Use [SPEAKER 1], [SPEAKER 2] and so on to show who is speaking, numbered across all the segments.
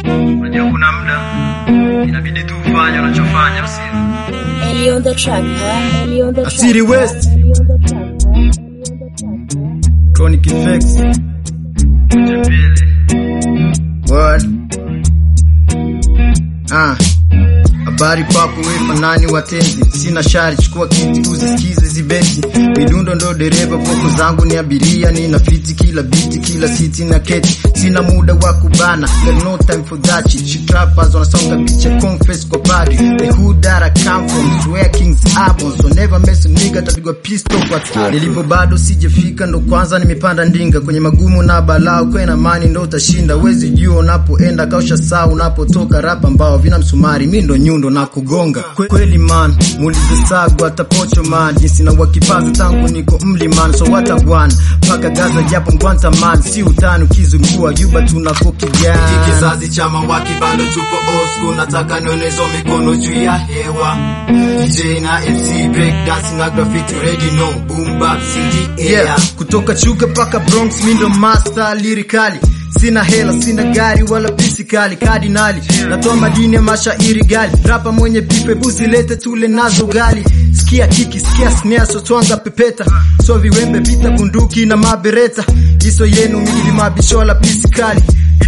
[SPEAKER 1] Unajua kuna muda inabidi tu ufanye unachofanya usio.
[SPEAKER 2] Ellie on the track, huh? Ellie on the track.
[SPEAKER 3] City
[SPEAKER 2] huh?
[SPEAKER 3] West.
[SPEAKER 2] Ellie on the track, huh? Ellie on the track, huh?
[SPEAKER 3] Chronic Effects.
[SPEAKER 1] Moja mbili.
[SPEAKER 3] Word. Ah. Habari papo we fanani watenzi, sina shari, chukua kiti uzisikize zibeti. Midundo ndo dereva, poko zangu ni abiria, nina fiti kila biti, kila siti na keti. Sina muda wa kubana, got no time for that shit. She trappers wanasonga picha confess kwa party. The hood that I come from, swear kings album, so never mess with nigga, tapigwa pistol kwa taa. Nilipo bado sijafika, ndo kwanza nimepanda ndinga kwenye magumu na balaa, kwe na mani ndo utashinda. Wezi jua unapoenda, kausha saa unapotoka, rapa mbao vina msumari, mi ndo nyundo na kugonga. Kwe, kweli man, muulize sagwa tapocho man, jinsi na wakipaza tangu niko mliman, so watagwan paka Gaza japo ngwanta man, si utani ukizungua yuba tunako kijana.
[SPEAKER 4] kizazi cha mawaki bado tupo old school nataka nionezo mikono juu ya hewa DJ na MC break dance na graffiti ready no boom bap CD air
[SPEAKER 3] yeah. kutoka chuka paka bronx mindo master lirikali sina hela sina gari wala pisi kali kardinali natoa madini ya mashairi gali rapa mwenye pipe buzi lete tule nazo gali sikia kiki sikia snare so twanga pepeta so viwembe vita bunduki na mabereta iso yenu mili mabishola pisi kali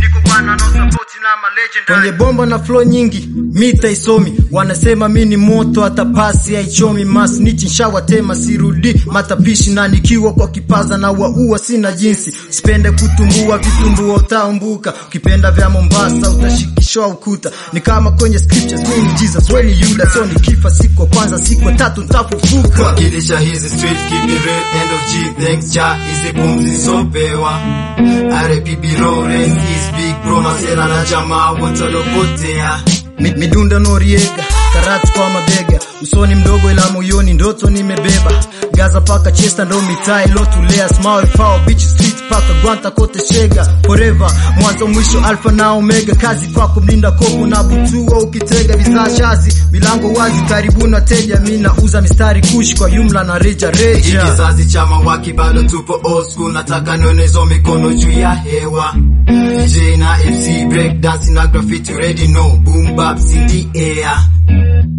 [SPEAKER 3] kwenye bomba na flow nyingi mita isomi wanasema mi ni moto hata pasi haichomi masnichi nshawatema sirudi matapishi na nikiwa kwa kipaza na waua sina jinsi sipende kutumbua vitumbua utaumbuka ukipenda vya mombasa utashikishwa ukuta ni kama kwenye scriptures mi ni jesus we ni yuda so nikifa siku ya kwanza siku ya tatu ntafufuka
[SPEAKER 4] kuwakilisha hizi street keep it real end of G thanks cha hizi pumzi sopewa RPB Lawrence is big bro masera na jamaa wote waliopotea
[SPEAKER 3] Mi- midunda noriega karatu kwa mabega usoni mdogo ila moyoni ndoto nimebeba gaza paka chesta ndo mitaa ilotulea smile power beach street paka gwanta kote shega forever mwanzo mwisho alfa na omega kazi kwako mlinda kopo na butua ukitega bidhaa shazi milango wazi karibuni wateja mi nauza mistari kushi kwa yumla na reja
[SPEAKER 4] Hiki
[SPEAKER 3] reja
[SPEAKER 4] kizazi cha mawaki bado tupo old school nataka nionezo mikono juu ya hewa DJ na MC break dance na graffiti ready no boom bap CD air